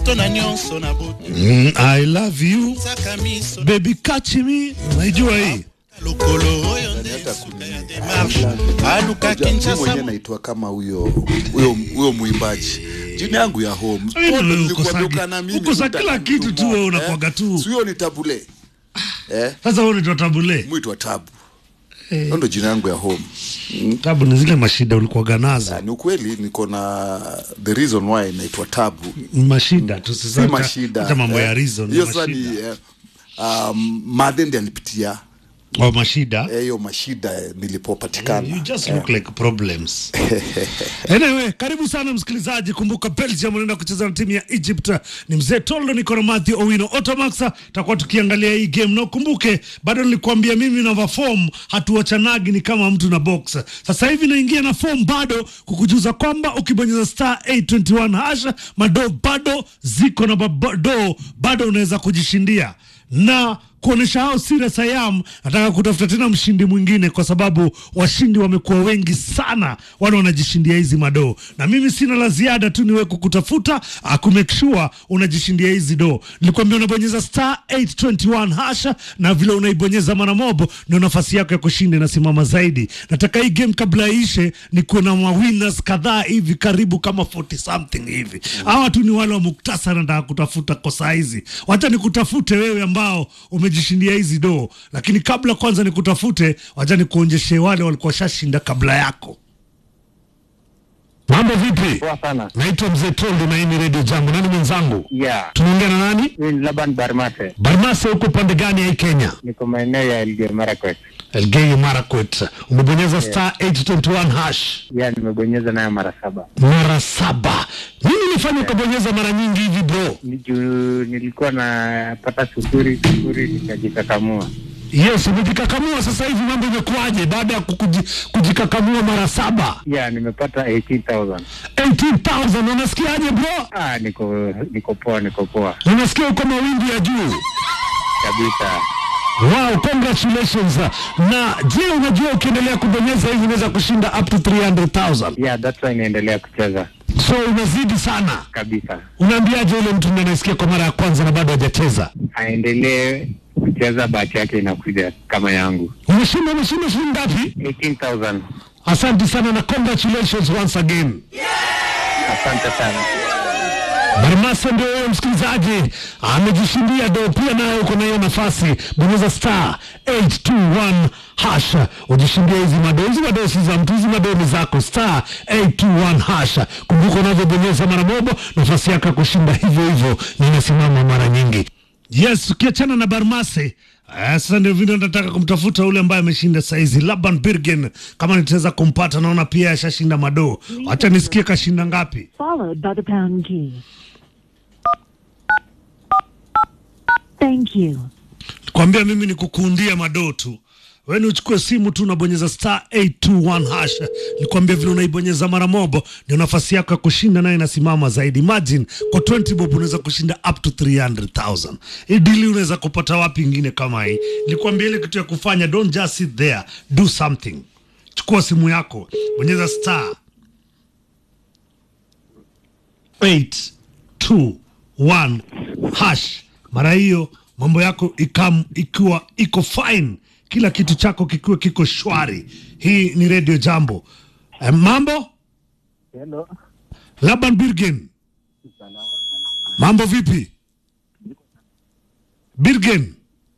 nzoto na nyonso na butu Mm, I love you saka miso baby catch me. Unaijua hii? lokolo oyo nde suka ya demarshe aluka Unajua, mimi kinshasa mwenyewe naitwa kama huyo huyo huyo mwimbaji jina yangu ya home Wewe Wote ndio nilikuwa ukosagi- duka na mimi ukosa mtaka kila kitu mtu tu wewe mmoja, unakuwaga eh. tu. Si huyo ni tabule eh Sasa wewe unaitwa tabule. mwitwa tabu Eh. hiyo ndio jina yangu ya home Tabu ni zile mashida ulikuwaga nazo. Na ni ukweli niko na the reason why naitwa tabu Ni mashida tu si sasa. hata- mashida Hata mambo eh. ya reason ni hiyo sasa ni mashida. eh, um, madhe ndiye alipitia Wa mashida. eh, hiyo mashida eh, nilipopatikana You just look like problems. anyway, karibu sana msikilizaji. Kumbuka Belgium wanaenda kucheza na timu ya Egypt. Ni mzee Toldo, niko na Matthew Owino Otomax, tutakuwa tukiangalia hii game, na ukumbuke bado nilikwambia mimi na form hatuwachanagi, ni kama mtu na box. Sasa hivi naingia na form bado kukujuza kwamba ukibonyeza star 821 hash mado bado ziko na bado bado unaweza kujishindia na kuonesha hao serious I am, nataka kutafuta tena mshindi mwingine, kwa sababu washindi wamekuwa wengi sana, wale wanajishindia hizi madoo, na mimi sina la ziada tu niwe kukutafuta uh, ku make sure unajishindia hizi doo. Nilikwambia unabonyeza star 821 hasha, na vile unaibonyeza mara mobo ndio nafasi yako ya kushinda inasimama zaidi. Nataka hii game kabla iishe ni kuwe na mawinners kadhaa hivi, karibu kama 40 something hivi. Hawa tu ni wale wa muktasari nataka kutafuta kwa saa hizi. Wacha nikutafute wewe ambao umejishindia hizi doo, lakini kabla kwanza nikutafute, wacha nikuonjeshe wale walikuwa washashinda kabla yako. Mambo vipi? Poa sana. Naitwa Mzee Tondo na hii ni Radio Jambo. Nani mwenzangu? Yeah. Tunaongea na nani? Mimi ni Laban Barmase. Barmase, huko pande gani ya hii Kenya? Niko maeneo ya Elgeyo Marakwet. Elgeyo Marakwet. Umebonyeza star 821 hash Yeah, nimebonyeza nayo mara saba. mara saba. Nini ilifanya ukabonyeza mara nyingi hivi bro? Ni juu nilikuwa napata sufuri sufuri nikajikakamua. Yes, umejikakamua sasa hivi, mambo imekuwaje baada ya kukuji- kujikakamua mara saba? Yeah, nimepata 18,000. 18,000 unasikiaje bro? Ah, niko niko poa, niko poa Unasikia uko mawingu ya juu. kabisa. Wow, congratulations. Na je, unajua ukiendelea kubonyeza hivi unaweza kushinda up to 300,000. Yeah, that's why naendelea kucheza So unazidi sana. kabisa. Unaambiaje yule mtu ndiye anasikia kwa mara ya kwanza na bado hajacheza? Aendelee kucheza, bahati yake inakuja kama yangu. Umeshinda umeshinda shilingi ngapi? 18,000. Asante sana na congratulations once again. Asante sana. Barmasa ndio huyo msikilizaji amejishindia do, pia naye uko na hiyo nafasi. Bonyeza star 821 hash ujishindia hizi madoo. Hizi madoo si za mtu, hizi madoo ni zako. Star 821 hash. Kumbuka unavyobonyeza mara moja, nafasi yako ya kushinda hivyo hivyo na inasimama mara nyingi. Yes, ukiachana na Barmase eh, sasa ndio vile nataka kumtafuta ule ambaye ameshinda saizi Laban Birgen, kama nitaweza kumpata. Naona pia ashashinda madoo. Acha nisikie kashinda ngapi. followed by the pound key. Thank you. kwambia mimi ni kukuundia madoo tu wewe ni uchukue simu tu unabonyeza star 821 hash nikwambia vile unaibonyeza mara mobo ndio nafasi yako ya kushinda nayo inasimama zaidi imagine kwa 20 bob unaweza kushinda up to 300000 hii dili unaweza kupata wapi ingine kama hii nikwambia ile kitu ya kufanya don't just sit there do something chukua simu yako bonyeza star 821 hash mara hiyo mambo yako ikam, ikiwa iko fine kila kitu chako kikiwa kiko shwari hii ni radio jambo eh, mambo Hello. laban birgen mambo vipi birgen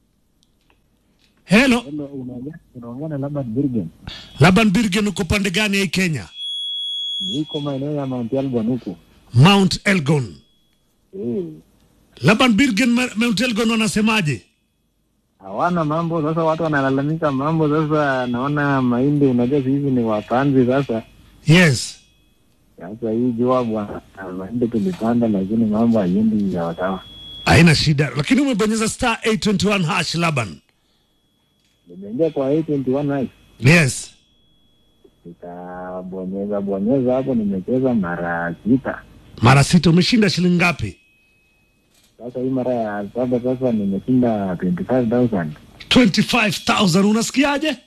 helo Hello, unaongea na Laban Birgen. laban birgen uko pande gani ya hii kenya Niko maeneo ya Mount Elgon huku. mount elgon Eh, laban birgen Ma- mount elgon wanasemaje hawana mambo sasa, watu wanalalamika mambo sasa. Naona mahindi, unajua hizi ni wapanzi sasa. yes Sasa hii jua bwana, mahindi tulipanda, lakini mambo haiendi sawasawa. haina shida lakini umebonyeza star 821 hash laban Nimeingia kwa 821 nice. yes nikabonyeza bonyeza hapo, nimecheza mara sita. mara sita umeshinda shilingi ngapi Sasa hii mara ya saba sasa nimeshinda 25000 25000 unasikiaje Aye,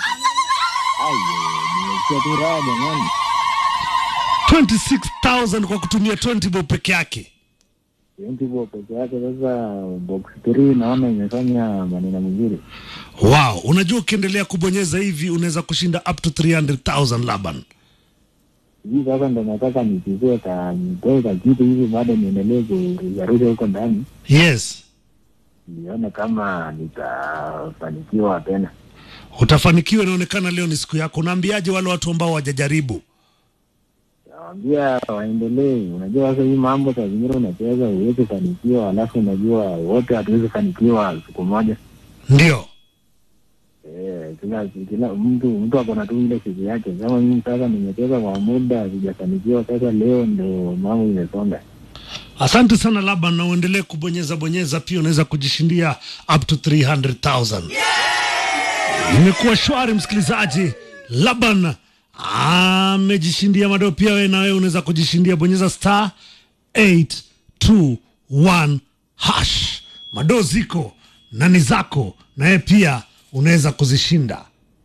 nimesikia tu raha jamani. 26000 kwa kutumia 20 bob peke yake 20 peke yake. Sasa box 3 naona imefanya maneno mzuri. Wow, unajua ukiendelea kubonyeza hivi unaweza kushinda up to 300,000 Laban. Hii sasa ndo nataka nichukue ka nitoe ka kitu hivi, bado niendelee kujarusha huko ndani, Yes, nione kama nitafanikiwa tena. utafanikiwa. Inaonekana leo ni siku yako. Unaambiaje wale watu ambao wajajaribu? Nawambia waendelee. Unajua sasa hii mambo saa zingine unacheza huwezi fanikiwa, alafu unajua wote hatuwezi fanikiwa siku moja. Ndio Eh, kila kila mtu mtu ako na tu ile siku yake. Kama mimi sasa nimecheza kwa muda sijafanikiwa, sasa leo ndo mambo imesonga. Asante sana Laban, na uendelee kubonyeza bonyeza, pia unaweza kujishindia up to 300,000. Imekuwa shwari, msikilizaji. Laban amejishindia madoo, pia wewe na wewe unaweza kujishindia. Bonyeza star 821 hash, madoo ziko na ni zako, na wewe pia unaweza kuzishinda.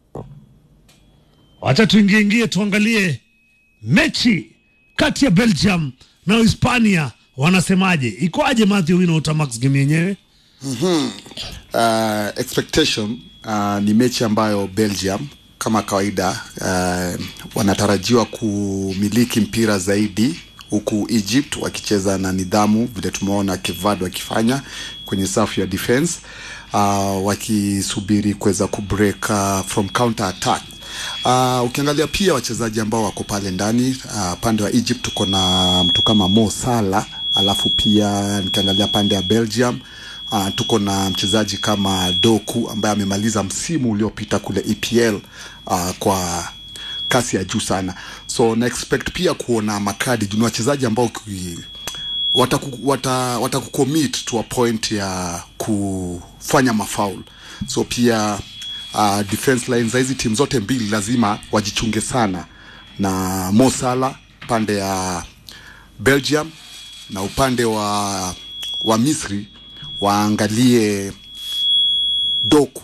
Wacha tuingie ingie tuangalie mechi kati ya Belgium na Hispania wanasemaje? Ikoaje Matthew Wino Utamax game yenyewe? uh, expectation uh, ni mechi ambayo Belgium kama kawaida uh, wanatarajiwa kumiliki mpira zaidi huku Egypt wakicheza na nidhamu vile tumeona Kevad wakifanya kwenye safu ya defense uh, wakisubiri kuweza kubreak uh, from counter attack Uh, ukiangalia pia wachezaji ambao wako pale ndani uh, pande wa Egypt tuko na mtu kama Mo Salah, alafu pia nikiangalia pande ya Belgium uh, tuko na mchezaji kama Doku ambaye amemaliza msimu uliopita kule EPL uh, kwa kasi ya juu sana, so na expect pia kuona makadi juu ni wachezaji ambao ki, wataku, wata, watakucommit to a point ya kufanya mafaul so pia uh, defense line za hizi timu zote mbili lazima wajichunge sana na Mo Salah pande ya Belgium na upande wa wa Misri waangalie Doku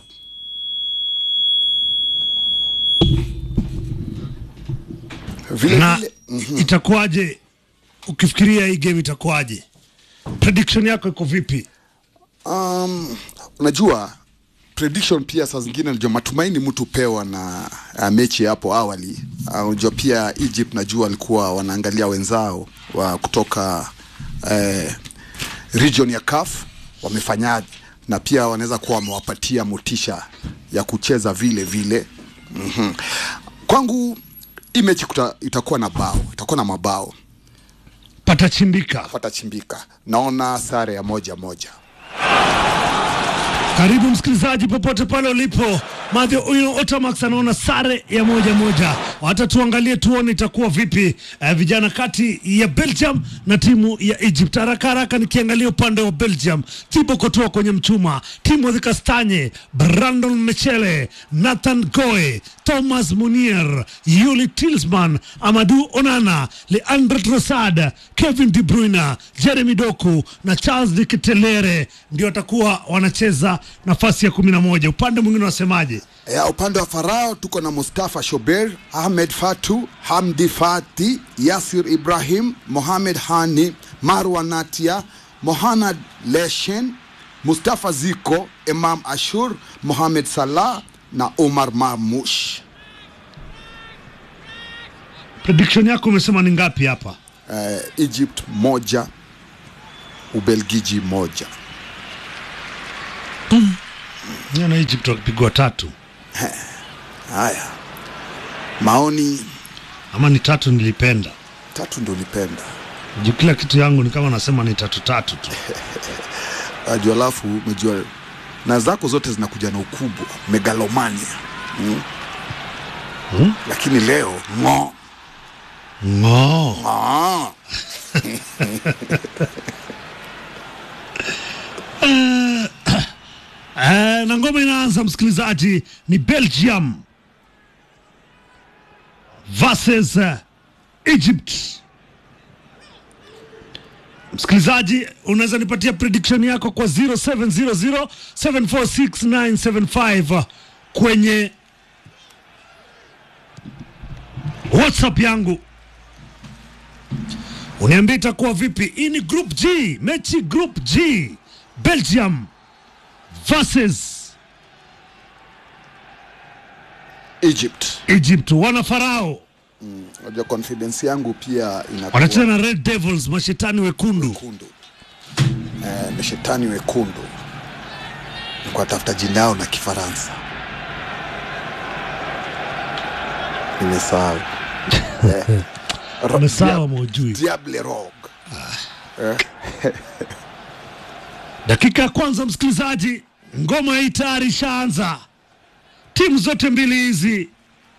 vile na vile itakuwaje ukifikiria hii game itakuwaje? Prediction yako iko vipi? Um, unajua prediction pia saa zingine najua matumaini mtu pewa na uh, mechi ya hapo awali. Uh, unajua pia Egypt najua walikuwa wanaangalia wenzao wa kutoka uh, region ya CAF wamefanyaje, na pia wanaweza kuwa wamewapatia motisha ya kucheza vile vile. mm-hmm. Kwangu hii mechi kuta, itakuwa na bao, itakuwa na mabao Patachimbika. patachimbika. Naona sare ya moja moja. Karibu msikilizaji, popote pale ulipo, Mathew huyo Otamax anaona sare ya moja moja. Hata tuangalie tuone itakuwa vipi eh, vijana kati ya Belgium na timu ya Egypt. Haraka haraka nikiangalia upande wa Belgium, Thibaut Courtois kwenye mchuma, Timothy Kastanye, Brandon Mechele, Nathan Goe, Thomas Munier, Yuli Tillsman, Amadou Onana, Leandro Trossard, Kevin De Bruyne, Jeremy Doku na Charles de Ketelere ndio watakuwa wanacheza nafasi ya kumi na moja. Upande mwingine wasemaje? Ya, upande wa Farao tuko na Mustafa Shober, Ahmed Fatu, Hamdi Fati, Yasir Ibrahim, Mohamed Hani, Marwa Natia, Mohanad Leshen, Mustafa Ziko, Imam Ashur, Mohamed Salah na Omar Marmush. Prediction yako umesema ni ngapi hapa? Uh, Egypt moja, Ubelgiji moja. Niona Egypt wakipigwa tatu Haya, maoni ama ni tatu, nilipenda tatu ndo ulipenda juu kila kitu yangu ni kama nasema ni tatu tatu tu. ajua, alafu umejua na zako zote zinakuja na ukubwa megalomania mm. Hmm? Lakini leo ng'o Ng'oo. ng'o. Eh, na ngoma inaanza msikilizaji, ni Belgium versus uh, Egypt. Msikilizaji, unaweza nipatia prediction yako kwa 0700 746 kwenye WhatsApp yangu Uniambie itakuwa vipi? Hii ni group G, mechi group G, Belgium versus Egypt. Egypt. Wana farao Unajua confidence yangu pia inakuwa wanacheza na Red Devils, mashetani wekundu. wekundu. Eh, ni shetani wekundu. Nilikuwa tafuta jina yao la Kifaransa. Nimesahau. Eh, Ro- Umesahau Dia- maujui. Diable Rogue. Dakika ya kwanza, msikilizaji, ngoma hii tayari ishaanza. Timu zote mbili hizi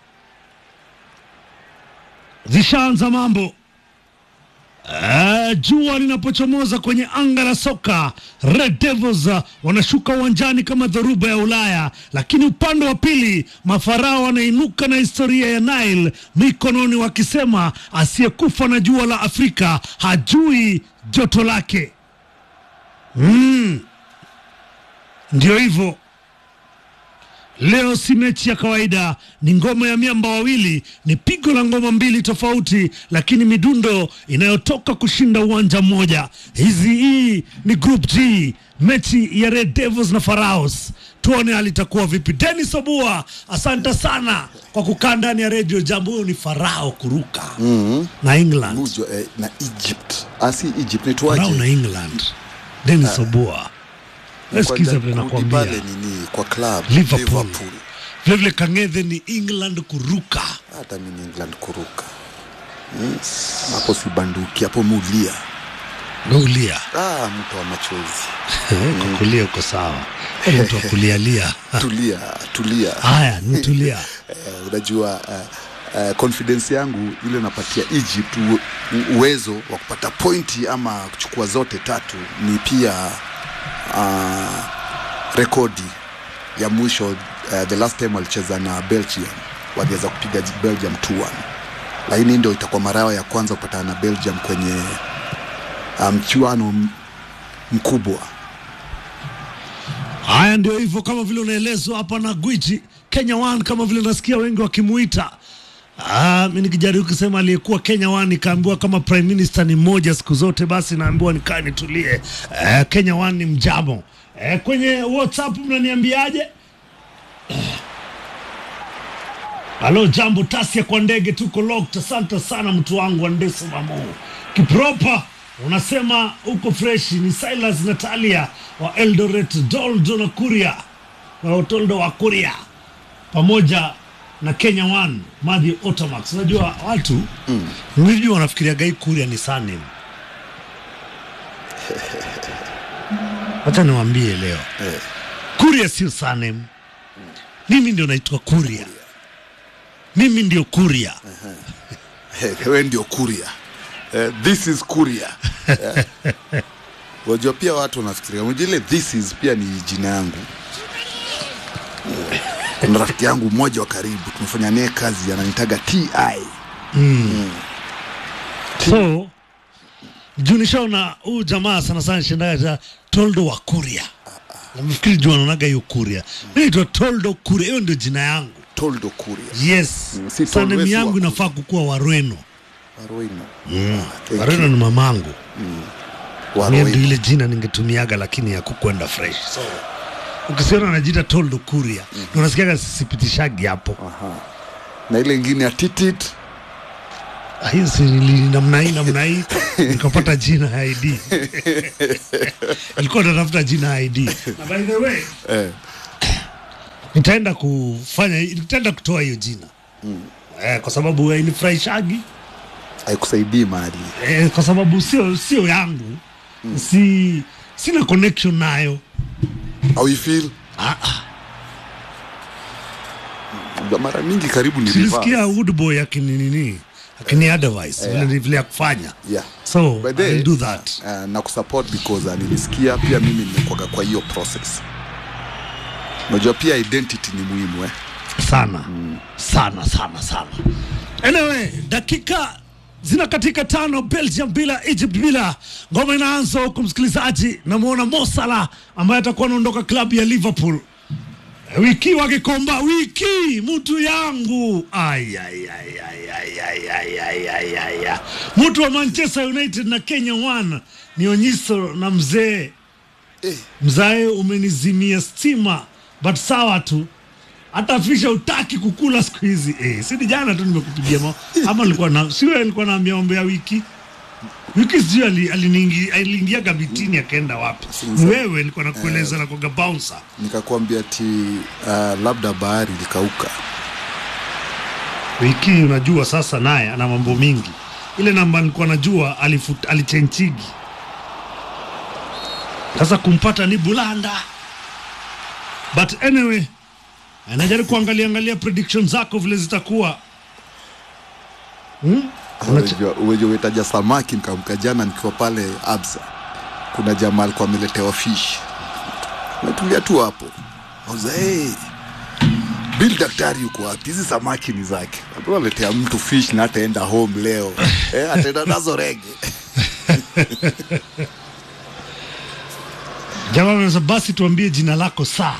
zishaanza mambo. Uh, jua linapochomoza kwenye anga la soka, Red Devils uh, wanashuka uwanjani kama dhoruba ya Ulaya, lakini upande wa pili mafarao wanainuka na historia ya Nile mikononi, wakisema asiyekufa na jua la Afrika hajui joto lake. Mm. Ndio hivyo. Leo si mechi ya kawaida, ni ngoma ya miamba wawili, ni pigo la ngoma mbili tofauti, lakini midundo inayotoka kushinda uwanja mmoja. Hizi hii ni Group G, mechi ya Red Devils na Pharaohs. Tuone hali itakuwa vipi. Dennis Obua, asante sana kwa kukaa ndani ya redio Jambo. Huyo ni Farao kuruka na England, Mujo, eh, na Egypt. Ah, si Egypt Farao na nitwaje? England. Dennis Obua, sikiza vile Kurudi nakwambia. pale nini kwa club Liverpool. Vilevile Kang'ethe ni England kuruka. Hata mimi England kuruka. Mm, Hapo si banduki, hapo mulia. Gaulia Ah, mtu wa machozi. kwa kulia uko sawa, Yaani mtu wa kulialia. Tulia, tulia. Haya, nitulia. Eh, unajua uh, uh, confidence yangu ile napatia Egypt u, u, uwezo wa kupata pointi ama kuchukua zote tatu ni pia uh, rekodi ya mwisho uh, the last time walicheza na Belgium waliweza kupiga Belgium 2-1 lakini ndio itakuwa mara yao ya kwanza kupatana na Belgium kwenye uh, mchuano m- mkubwa Haya, ndio hivyo, kama vile unaelezwa hapa na gwiji Kenya One, kama vile nasikia wengi wakimuita. Ah, mi nikijaribu kusema aliyekuwa Kenya One nikaambiwa kama prime minister ni mmoja siku zote, basi naambiwa nikaa nitulie. Eh, Kenya One ni mjamo. Eh, kwenye WhatsApp mnaniambiaje? Halo, jambo Tasia kwa ndege, tuko locked. Asante sana mtu wangu wa Ndeso Mamu Kipropa, unasema uko fresh. Ni Silas Natalia wa Eldoret, Doldo na Kuria na Toldo wa Kuria pamoja na Kenya One Madhi Otamax. Unajua watu mm. mwijua wanafikiria gai Kuria ni surname. Wacha niwaambie leo eh. Kuria sio surname. Mimi ndio naitwa Kuria, mimi ndio Kuria. wewe ndio kuria eh, this is kuria Eh. wajua pia watu wanafikiria unajua ile this is pia ni jina yangu Eh, kuna rafiki yangu mmoja wa karibu tumefanya naye kazi ananitaga ti So juu nishaona huyu jamaa sana sana shindaga Toldo wa Kuria, nafikiri juu anaonaga hiyo Kuria. Mimi naitwa Toldo Kuria, hiyo ndio jina yangu. toldo kuria Yes, Mm, si sanemi Toldo yangu wa inafaa kukuwa Warweno. waroino Ah, thank Warweno you. ni mamangu, hiyo ndio Waroino. ile jina ningetumiaga, lakini ya kukwenda fresh. So ukisiona najiita Toldo Kuria, mm. unasikiaga sipitishagi hapo. Aha. na ile ingine ya titit Ah, hiyo si nili- namna hii namna hii nikapata jina ya ID ilikuwa natafuta jina ya ID na by the way eh, nitaenda kufanya nitaenda kutoa hiyo jina eh, kwa sababu inifurahishagi haikusaidii mahali eh, kwa sababu sio sio yangu si sina connection nayo au feel ah, ah. mara mingi karibu ni silisikia reverse. Woodboy akininini akini advice vile vile ya kufanya yeah. so By the I'll way, do that uh, na kusupport because uh, nilisikia pia mimi nimekwaga kwa hiyo process unajua pia identity ni muhimu eh? sana sana sana sana anyway dakika zina katika tano belgium bila egypt bila ngoma inaanza huku msikilizaji namwona mosala ambaye atakuwa anaondoka klabu ya liverpool wiki wakikomba wiki mtu yangu Ai, ai, ai, ai, ai, ai, ai, ai, ai, ai, ai. mtu wa manchester united na kenya one ni onyiso na mzee Eh, mzae umenizimia stima but sawa tu hata fisha utaki kukula siku hizi eh, sini jana tu nimekupigia ma ama nilikuwa na siwe alikuwa naambia mambo ya wiki wiki sijui ali- aliniingi- aliingia gabitini akaenda wapi ni wewe nilikuwa nakueleza na kwaga bouncer nikakwambia ti uh, labda bahari ilikauka wiki unajua sasa naye ana mambo mingi ile namba nilikuwa najua alifut- alichenchigi sasa kumpata ni bulanda but anyway anajaribu kuangalia angalia prediction zako vile zitakuwa hmm? Unajua- unajua umetaja samaki nikamka jana nikiwa pale absa kuna jamaa alikuwa ameletewa fish natulia tu hapo auza hey, bil daktari yuko wapi hizi samaki ni zake aletea mtu fish na ataenda home leo eh, ataenda nazo rege jamaa amesema basi tuambie jina lako saa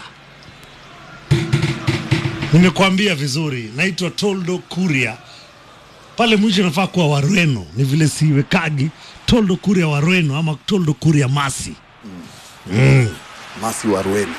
nimekuambia vizuri naitwa toldo kuria pale mwisho nafaa kuwa warweno ni vile siwekagi toldo kuria warweno ama toldo kuria masi masi warweni